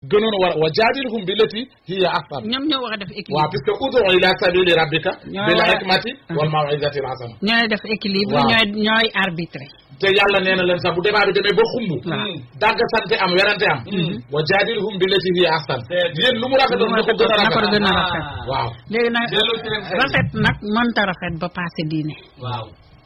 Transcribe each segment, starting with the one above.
gënoon a war wa jaadilhum billati hiya ahsan ñoom ñoo war a def équilibre waaw puisque udu ila sabili rabbika Ñoo bil war a- hikmati wal mawizati al hasana ñooy def équilibre Waaw. ñooy ñooy arbitré te yàlla nee na leen sax bu débat bi demee ba xumb Waaw. dàgg sante am werante am wa jaadilhum billati hiya ahsan Te- yéen lu mu rafetoon na ko gën a na ko rafet gën a rafet waaw léegi nag Delloo ci leen xel. rafet nag mënta rafet ba passé diine waaw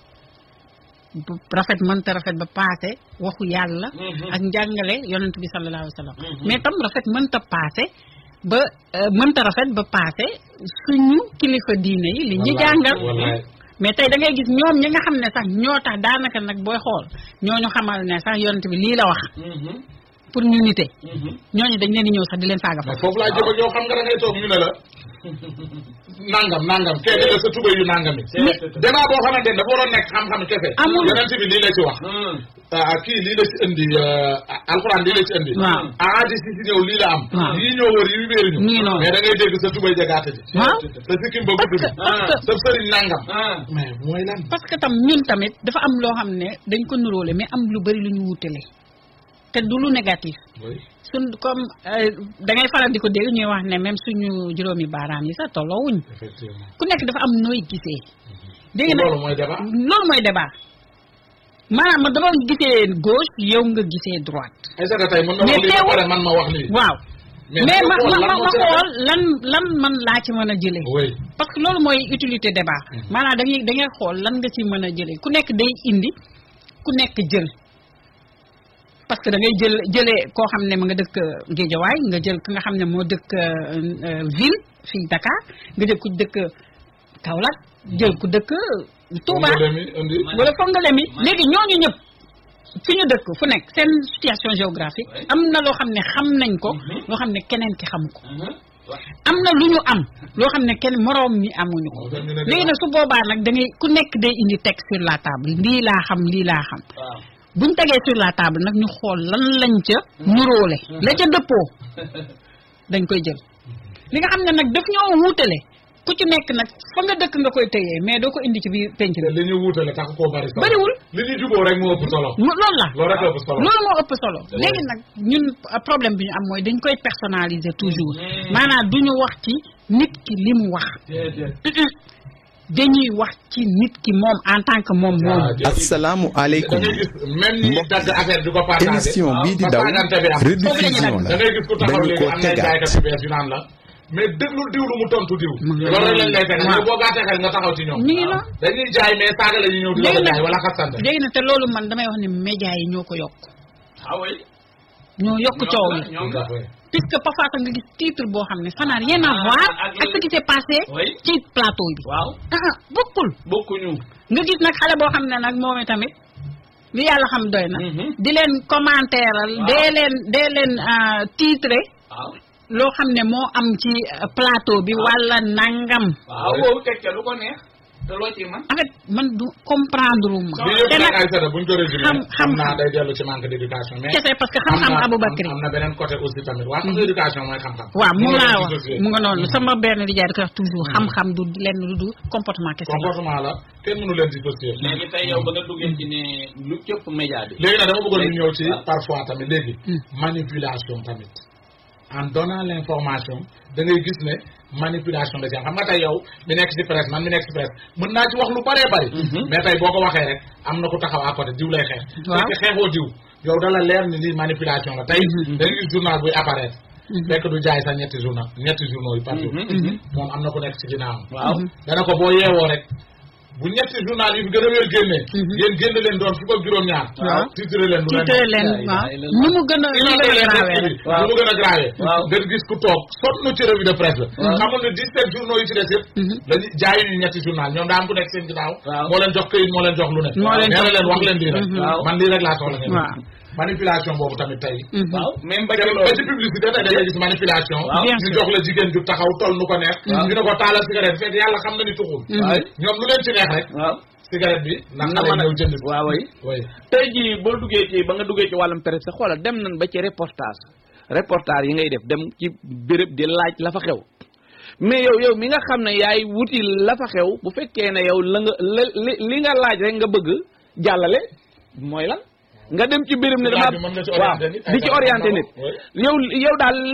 bu rafet mënta rafet ba passé waxu yàlla Mhm. ak njàngale yonent bi sallallahu alayhi wa sallam Mhm. mais tam rafet mënta passé ba euh, mënta rafet ba passé suñu kilifa diine yi li ñu Wallaay, jàngal wallaay. mais tey da ngay gis ñoom ñi nga xam ne sax ñoo tax daanaka nag booy xool ñooñu xamal ne sax yonent bi lii la wax Mhm. pour ñu nite Mhm. ñooñu dañ leen di ñëw sax di leen saaga mais fa foofu laa jëm ak yow xam nga da ngay toog ñu ne la nangam nangam kenn la sa tubay yu nangam yi Mais- débat boo xamante ne dafa waroon nekk xam-xam kese Amul. yonent bi lii la ci wax Mhm. ah kii lii la ci indi ah, alxuraan lii la ci indi Waaw. ahadis yi ci ñëw lii la am Waaw. yii ñoo wër yi wéeruñu Nii noonu. mais da ngay dégg sa tubay jagaate ji waaw sa sikkim ba parce gudd que bi parce que sa sëriñ nangam Ah. mais mooy lan parce que tam ñun tamit dafa am loo xam ne dañ ko nuróole mais am lu bari lu ñu wutale te du lu négatif oui suñ comme euh, da ngay faral di ko dégg ñuy wax ne même suñu juróomi baaraam yi sax tolloowuñ effectivement ku nekk dafa am nooy gisee dégg nga loolu mooy débat loolu mooy débat maanaam man dama gisee gauche yow nga gisee droite ay sa tey mën na Mais wax lii ba teewul- pare man ma wax lii waaw mais mais ma xool ma lan ma moo ma ci rafet. xool lan lan man laa ci mën a jëlee oui parce que loolu mooy utilité débat maanaam da ngay da ngay xool lan nga ci mën a jëlee ku nekk day indi ku nekk jël parce que da ngay jël jëlee koo xam ne mu nga dëkk Géejawaay nga jël ki nga xam ne moo dëkk euh, euh, ville fii Dakar nga jël ku dëkk Kaolack jël ku dëkk Touba Nga dem indi wala Fongolembi léegi ñooñu ñëpp fi ñu dëkk fu nekk seen situation géographique Ouais. am na loo xam ne xam nañ ko Mhm. loo xam ne keneen ki xamu ko Mhm. Waaw. am na lu ñu am loo xam ne kenn moroom mi amuñu ko Moo tax ñu ne léegi nag su boobaa nag da ngay ku nekk day indi teg sur la table lii laa xam lii laa xam waaw buñ tegee sur la table nag ñu xool lan lañ ca nuróole la ca dëppoo dañ koy jël li nga xam ne nag daf ñoo wuutale ku ci nekk nag fa nga dëkk nga koy tëyee mais doo ko indi ci biir penc bi li ñu wuutale tax koo bari solo Bariwul. li ñu juboo rek moo ëpp solo mu loolu la loolu rek ëpp solo loolu moo ëpp solo léegi nag ñun uh, problème bi ñu am mooy dañ koy personnaliser toujours Mm. maanaam du ñu wax ci nit ki li mu wax déedéet dañuy wax ci nit ki moom en tant que moom moom asalaamu da aleykum ngay gis même ñi Mbokk dagg affaire di ko partagé émission bii di ba daw saagante bi am rediffusion da la ngay gis ku taxaw dañu léegi ko am na tegaat jaaykat yu bees yu naan la mais déglul diw lu mu tontu diw Mu ngi loolu rek lañ lay tegal waaw. mais boo gàttee xel nga taxaw ci ñoom ñu ngi la dañuy jaay mais saaga la ñuy ñëw di la ko léegi jaay nag wala xasante léegi nag te loolu man damay wax ne média yi ñoo ko yokk ah oui ñoo yokk coow li ñoom Tout la à fait. puisque parfois sax nga gis titre boo xam ne ça n'a rien à Ah, voir ak ak ce qui s'est passé Oui. ci plateau bi waaw ah ah, bokkul bokkuñu nga gis nag xale boo xam ne nag moom tamit li yàlla xam doy na Mhm. di leen commentéeral Waaw. dee leen dee leen ah, titré waaw loo xam ne moo am ci ah, plateau bi wala nangam waaw boobu teg ca lu ko neex te loo ci man en fait man du comprendre ma li yëpp te nag nag ay sada buñ ko résumé xam- xam naa xam-xam. day dellu ci manque d' éducation mais kese parce que xam-xam am na- Aboubacry am na beneen côté aussi tamit waa xam nga éducation mooy xam-xam waaw mu Moo laa leen wax dissocié. mu nga noonu sama benn di jaay di ko wax toujours xam-xam du lenn lu du comportement kese la comportement la kenn mënu leen dissocier léegi tey yow ba nga duggee ci ne lu cëpp média bi léegi nag dama bëggoon ñu Léegi, ñëw ci waaw. parfois tamit léegi Hmm. manipulation tamit en donnant l' information da ngay gis ne manipulation da ci am xam nga tey yow mi nekk ci presse man mi nekk ci presse mën naa ci wax lu bëree bëri Mhm. mais tey boo ko waxee rek am na ku taxaw à côté diw lay xeex Waaw. fekk xeexoo diw yow dala leer ni lii manipulation la tey Mhm. da ngay gis journal buy apparaître Mhm. fekk du jaay sax ñetti journal ñetti journaux yi par jour Mhm, mhm. moom am na ku nekk ci ginnaawam waaw dana ko boo yeewoo rek bu ñetti journal yi fi gën a wér génnee Mhm. ngeen génn leen doon fukk ak juróom-ñaar Waaw. titre leen lu leen titre leen Ilaha waaw illallah. nu mu gën a nu mu illustré gën a leen gravé rek rek bi lu mu gën a grave Waaw. nga gis ku toog sonn ci revue de presse la Waaw. xamul ne 17 journaux yi ci des yëpp Mhm. dañu jaayuñu ñetti journal ñoom daa am ku nekk seen ginnaaw Waaw. moo leen jox këyit moo leen jox lu ne Moo leen nee na jox leen wax leen lii rek Mhm. Waaw. man lii rek laa soxla ngeen waaw manipulation boobu tamit tey Mhm. waaw même ba ba ca ci loolu publicité tey da ngay gis manipulation Waaw. Bien ñu sûr. jox la jigéen ju taxaw toll nu ko neex Waaw. ñu ne ko taalal cigarette fekk yàlla xam na ni tuxul Mhm. waaw ñoom lu leen ci neex rek waaw cigarette bi na na xale mën a ñëw jënd ko waaw way oui tey jii boo duggee ci ba nga duggee ci wàllum presse xoolal dem nañ ba ci reportage reportage yi ngay def dem ci béréb di laaj la fa xew mais yow yow mi nga xam ne yaay wuti la fa xew bu fekkee ne yow la nga li li nga laaj rek nga bëgg jàllale mooy lan nga dem ci béréb ne Laaj dama bi mën nga ci waaw orienté nit, ay di ci dara orienté xam na nit ko, oui. yow yow daal